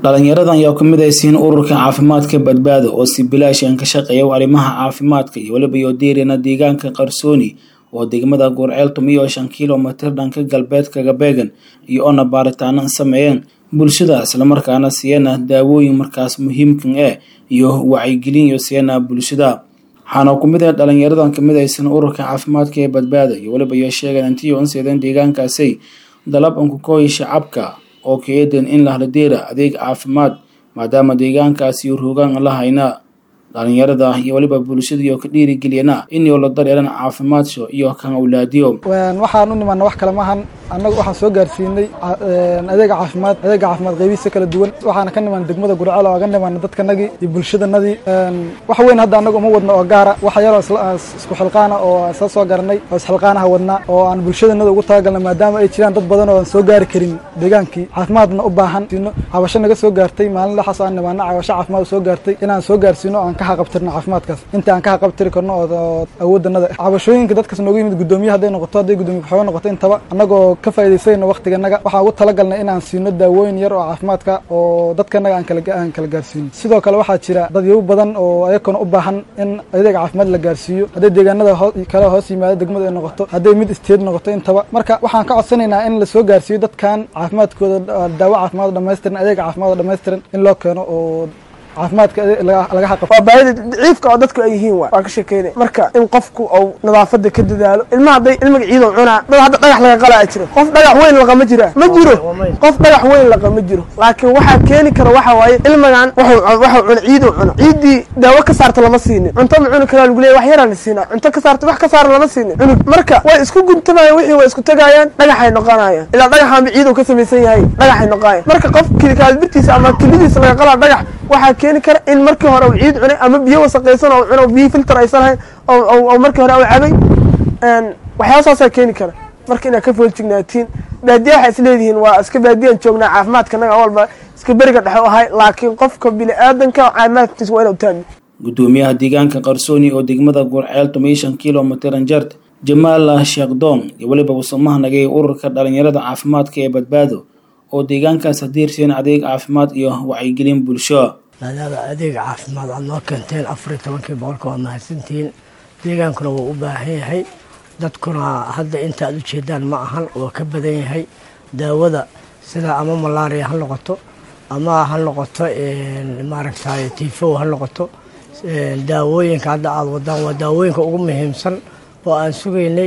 dhalinyaradan ayaa ku midaysiin ururka caafimaadka badbaado oo si bilaashan ka shaqeeya arrimaha caafimaadka iyo weliba yoodiirina deegaanka qarsooni oo degmada goorceel tumiyo shan kilomitir dhanka galbeedkaga beegan iyo oona baaritaano sameeyeen bulshada islamarkaana siiyana daawooyin markaas muhiimkan eh iyo wacyigelin iyo siiyana bulshada waxaana ku mid ah dhalinyaradan ka midaysan ururka caafimaadka ee badbaado iyo weliba iyo sheegeen intii un seedeen deegaankaasi dalab ankukooyi shacabka oo keedan in la haladeera adeeg caafimaad maadaama deegaankaasi rogaan la hayna dhalinyarada iyo weliba bulshada iyo ka dhiirigeliyana inuu la dareeran caafimaadso iyo kan awlaadiyo waxaan u nimaana wax kale maahan annagu waxaan soo gaarsiinay adeega caafimaad adeega caafimaad qaybihiisa kala duwan waxaana ka nimaana degmada gurceel oo aga nimaana dadkanagii iyo bulshadanadii wax weyn hadda annaga uma wadno oo gaara wax yaroo isku xilqaana oo isla soo garanay oo isxilqaanaha wadnaa oo aan bulshadanada ugu talagalna maadaama ay jiraan dad badan oo aan soo gaari karin deegaankii caafimaadna u baahan cabasho naga soo gaartay maalin laxaas aan nimaana cabasho caafimaad soo gaartay inaan soo gaarsiino aan ka haqabtirno caafimaadkaas inta aan ka haqabtiri karno oo awoodanada cabashooyinka dadkaas nooga yimid guddoomiye hadday noqoto hadday guddoomiye waxooga noqoto intaba annagoo ka faa'idaysayno waqtiganaga waxaan ugu talagalnay inaan siino daawooyin yar oo caafimaadka oo dadkanaga aan kala aan kala gaarsiino sidoo kale waxaa jira dadyow badan oo ayakona u baahan in adeeg caafimaad la gaarsiiyo hadday deegaanada kale hoos yimaado degmada ay noqoto hadday mid isteed noqoto intaba marka waxaan ka codsanaynaa in la soo gaarsiiyo dadkan caafimaadkooda daawo caafimaad oo dhammaystiran adeeg caafimaad oo dhammaystiran in loo keeno oo caafimaadka laga xaqab waa baahida daciifka oo dadku ay yihiin waay waa ka sheekeynay marka in qofku uu nadaafada ka dadaalo ilmaha hadday ilmiga ciidow cunaa dad hadda dhagax laga qalaa jiro qof dhagax weyn laqa ma jira ma jiro qof dhagax weyn laqa ma jiro laakiin waxaa keeni kara waxa waaye ilmigan waxuu cuna ciidow cuna ciiddii daawo ka saarta lama siinin cunto ma cuni karaa lagu leeya wax yaraa la siinaa cunto ka saarta wax ka saara lama siinin cunug marka way isku guntamayaan wixii way isku tagaayaan dhagaxay noqonayaan ilaa dhagaxaanba ciidow ka samaysan yahay dhagaxay noqonayaan marka qof kaalbirtiisa ama kilidiisa laga qalaa dhagax waxaa keeni kara in markii hore uu ciid cunay ama biyo wasaqaysan oo cuno biyo filter aysan lahayn oo markii hore u cabay waxyaabasaasaa keeni kara marka inaad ka fooljignaatiin baadiya waxay isleedihiin waa iska baadiyaan joognaa caafimaadka naga walba iska beriga dhexe u ahay laakiin qofka bini aadanka caafimaadkiisa waa inuu taami gudoomiyaha deegaanka qarsooni oo degmada gurceel toban shan kilomitir anjart jamaal sheekdoon iyo weliba wasamaha nagay ururka dhalinyarada caafimaadka ee badbaado oo deegaankaas hadiirsiin adeeg caafimaad iyo wacyigelin bulsho maadaama adeeg caafimaad aad noo keenteen afariyo tobankii boqolka waad mahadsantihiin deegaankuna wuu u baahan yahay dadkuna hadda inta aad u jeedaan ma ahan waa ka badan yahay daawada sida ama malaria ha noqoto ama ha noqoto maaragtay tifow ha noqoto daawooyinka hadda aada wadaan waa daawooyinka ugu muhiimsan oo aan sugaynay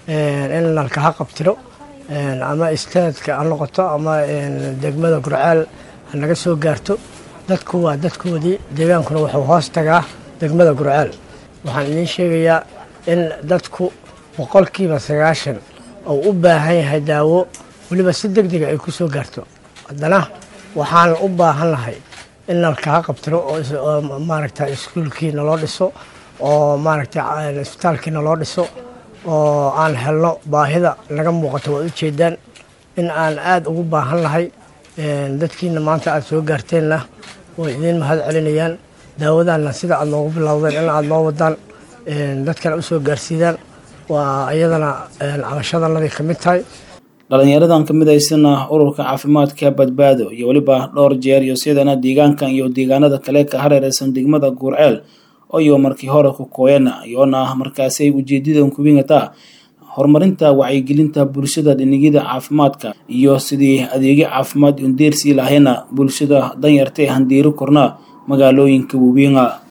in nalkaha qabtiro ama istaadka ha noqoto ama degmada gurceel ha naga soo gaarto dadku waa dadkoodii deegaankuna wuxuu hoos tagaa degmada gurceel waxaan idiin sheegayaa in dadku boqolkiiba sagaashan oo u baahan yahay daawo weliba si deg dega ay ku soo gaarto haddana waxaan u baahan lahay in nalkaha qabtiro oo maaragta iskuulkii naloo dhiso oo maaragta isbitaalkii naloo dhiso oo aan helno baahida naga muuqato waad ujeedaan in aan aada ugu baahan lahay dadkiina maanta aada soo gaarteenna way idiin mahad celinayaan daawadaanna sida aada noogu bilowdeen in aada noo wadaan dadkana usoo gaarsiidaan waa iyadana cabashadanadii ka mid tahay dhalinyaradan ka midaysana ururka caafimaadka badbaado iyo weliba dhowr jeer iyo sidana deegaankan iyo deegaanada kale ka hareereysan degmada guurceel iyo markii hore ku kooyana iyoona markaasay ujeedadan kubingataa horumarinta wacyigelinta bulshada dhinigida caafimaadka iyo sidii adeegyo caafimaad undeersii lahayna bulshada danyarta ee handiiro korna magaalooyinka waaweynga